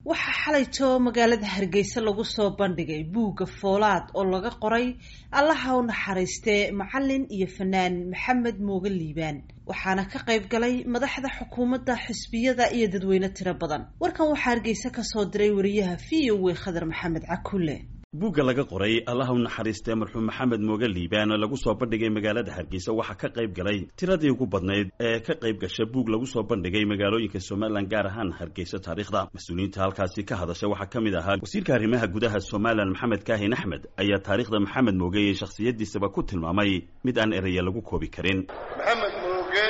waxaa xalayto magaalada hargeysa lagu soo bandhigay buugga foolaad oo laga qoray allaha u naxariistee macalin iyo fanaan maxamed mooge liibaan waxaana ka qayb galay madaxda xukuumadda xisbiyada iyo dadweyne tiro badan warkan waxaa hargeysa kasoo diray wariyaha v o w khadar maxamed cakulle buugga laga qoray allaha u naxariistee marxuum maxamed mooge liibaan oo lagu soo bandhigay magaalada hargeysa waxaa ka qayb galay tiradii ugu badnayd ee ka qayb gasha buug lagu soo bandhigay magaalooyinka somalilan gaar ahaan hargeysa taariikhda mas-uuliyiinta halkaasi ka hadasha waxaa ka mid ahaa wasiirka arrimaha gudaha somalilan maxamed kaahin axmed ayaa taariikhda maxamed mooge iyo shakhsiyadiisaba ku tilmaamay mid aan eraya lagu koobi karin maxamed mooge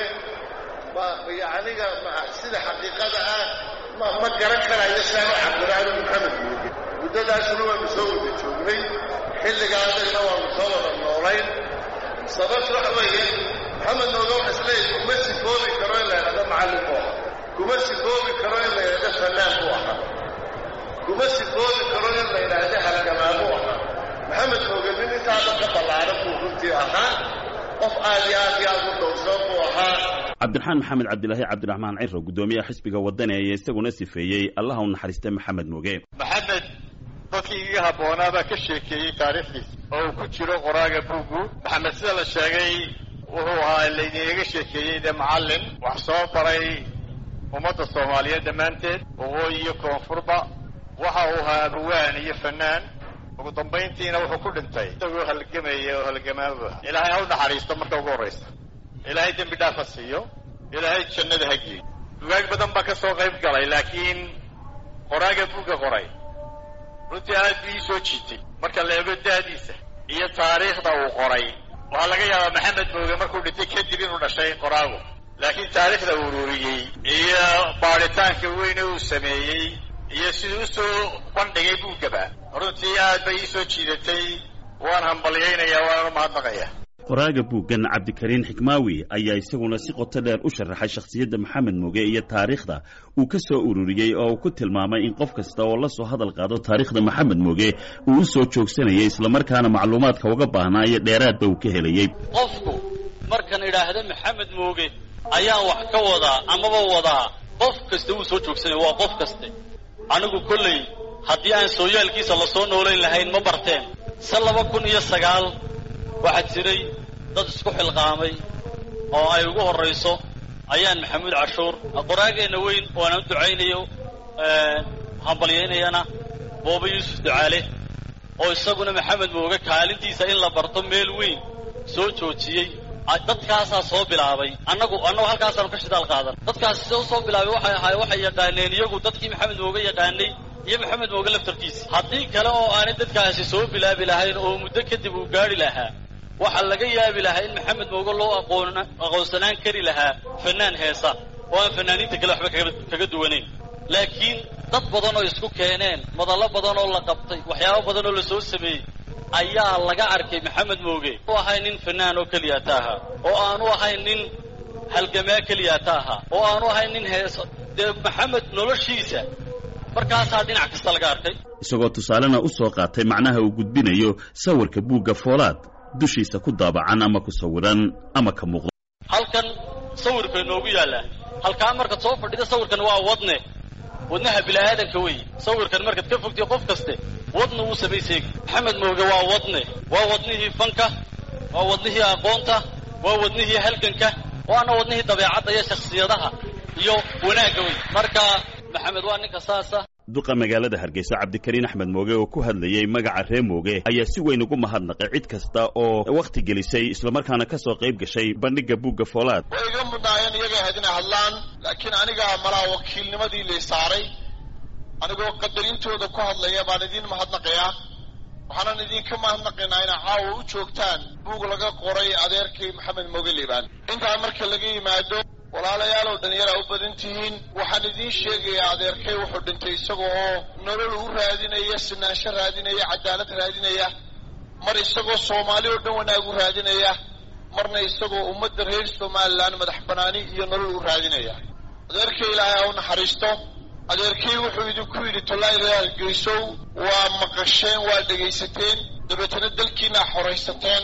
aniga sida xaqiiqada ah ma garan karayo saano cabdiraani maxamed mooge muddadaasuna waanu soo wada joognay xilligaasayna waanu soo wada noolayn sababta waxa weeye maxamed nooga waxa isleeyahy kuma sifoobi karo in la yidhahdo macallin buu ahaa kuma sifoobi karo in la yidhahdo fanaan buu ahaa kuma sifoobi karo in la yidhaahdo halgamaa buu ahaa maxamed nooge nin intaada ka ballaaran buu runtii ahaa qof aad iyo aad iyo aad u dhowrsoon buu ahaa cabdiraxmaan maxamed cabdilaahi cabdiraxmaan ciro guddoomiyaha xisbiga wadani ayaa isaguna sifeeyey allaha u naxariistay maxamed mooge maxamed dadkii iga habboonaabaa ka sheekeeyey taariikhdiisa oo uu ku jiro qoraaga buuggu maxamed sida la sheegay wuxuu ahaa laydinaga sheekeeyey dee macallin wax soo baray ummadda soomaaliyeed dhammaanteed waqooyi iyo koonfurba waxa uu ahaa abawaan iyo fanaan ugu dambayntiina wuxuu ku dhintay isagoo halgamaya oo halgamaaba ilaahay ha u naxariisto marka ugu horraysa ilaahay dembi dhaafa siiyo ilaahay jannada ha geeyo dugaag badan baa ka soo qayb galay laakiin qoraaga buugga qoray runtii aad buu ii soo jiitay marka la eego da'diisa iyo taariikhda uu qoray waxaa laga yaabaa maxamed mooge markuu dhintay kadib inuu dhashay qoraagu laakiin taariikhda uu ururiyey iyo baadhitaanka weyne uu sameeyey iyo siduu u soo bandhigay buuggaba runtii aad bay ii soo jiidatay waan hambalyaynayaa waana mahadnaqaya qoraaga buuggan cabdikariin xikmaawi ayaa isaguna si qoto dheer u sharaxay shakhsiyadda maxamed mooge iyo taariikhda uu ka soo ururiyey oo uu ku tilmaamay in qof kasta oo la soo hadal qaado taariikhda maxamed mooge uu u soo joogsanayay islamarkaana macluumaadka uga baahnaa iyo dheeraadba uu ka helayey qofku markan idhaahda maxamed mooge ayaan wax ka wadaa amaba wadaa qof kasta wuu soo joogsanaya waa qof kaste anigu kolley haddii aan sooyaalkiisa lasoo noolayn lahayn ma barteen se laba kun iyo sagaal waxaa jiray dad isku xilqaamay oo ay ugu horrayso ayaan maxamuud cashuur qoraageenna weyn oo aan u ducaynayo hambalyaynayana booba yuusuf ducaale oo isaguna maxamed mooge kaalintiisa in la barto meel weyn soo joojiyey dadkaasaa soo bilaabay annagu annagu halkaasaanu ka shidaal qaadan dadkaasi soo soo bilaabay waxay ahaay waxay yaqaaneen iyagu dadkii maxamed mooge yaqaanay iyo maxamed mooge laftarkiisa haddii kale oo aanay dadkaasi soo bilaabi lahayn oo muddo kadib uu gaadhi lahaa waxaa laga yaabi lahaa in maxamed mooge loo aqoon aqoonsanaan kari lahaa fanaan heesa oo aan fanaaniinta kale waxba kaga duwanayn laakiin dad badan oo isku keeneen madallo badan oo la qabtay waxyaabo badan oo la soo sameeyey ayaa laga arkay maxamed mooge u ahay nin fanaan oo keliyaata ahaa oo aanu ahayn nin halgamaa keliyaata ahaa oo aanu ahayn nin heeso dee maxamed noloshiisa markaasaa dhinac kasta laga arkay isagoo tusaalena u soo qaatay macnaha uu gudbinayo sawirka buugga foolaad dushiisa ku daabacan ama ku sawiran ama ka muuqdo halkan sawirka inoogu yaallaa halkaa markaad soo fadhida sawirkan waa wadne wadnaha bila'aadanka wey sawirkan markaad ka fogtiyo qof kaste wadna wuu samayseegi maxamed mooge waa wadne waa wadnihii fanka waa wadnihii aqoonta waa wadnihii halganka waana wadnihii dabeecadda iyo shakhsiyadaha iyo wanaagga wey marka maxamed waa ninka saasa duqa magaalada hargeysa cabdikariin axmed mooge oo ku hadlayey magaca ree mooge ayaa si weyn ugu mahadnaqay cid kasta oo wakhti gelisay islamarkaana ka soo qayb gashay bandhigga buugga foolaad way iga mudnaayeen iyaga ahayd inay hadlaan laakiin anigaa malaa wakiilnimadii lay saaray anigoo qadarintooda ku hadlaya baan idiin mahadnaqayaa waxaanan idinka mahadnaqaynaa inaa caawa u joogtaan buug laga qoray adeerkii maxamed mooge liibaan intaa marka laga yimaado walaalayaalow dhallinyaraa u badan tihiin waxaan idiin sheegayaa adeerkay wuxuu dhintay isaga oo nolol u raadinaya sinaansho raadinaya cadaalad raadinaya mar isagoo soomaali oo dhan wanaag u raadinaya marna isagoo ummadda reer somalilan madax banaani iyo nolol u raadinaya adeerkay ilaahay ha u naxariisto adeerkay wuxuu idinku yidhi tolaayi reer hargeysow waa maqasheen waa dhegaysateen dabeetana dalkiinaa xoraysateen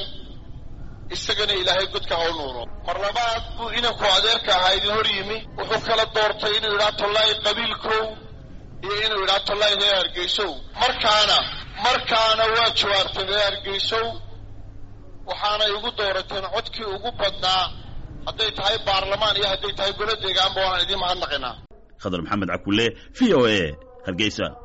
isagana ilaahay godka ha u nuuro mar labaad buu inanku adeerka ahaa idin hor yimi wuxuu kala doortay inuu yidhaha tollaayi qabiilkow iyo inuu yidhaha tollahi reer hargeysow markaana markaana waa jawaabteen reer hargeysow waxaanay igu doorateen codkii ugu badnaa hadday tahay baarlamaan iyo hadday tahay golo deegaanba waanaan idiin mahadnaqinaa khadar maxamed cakulle v o a hargeysa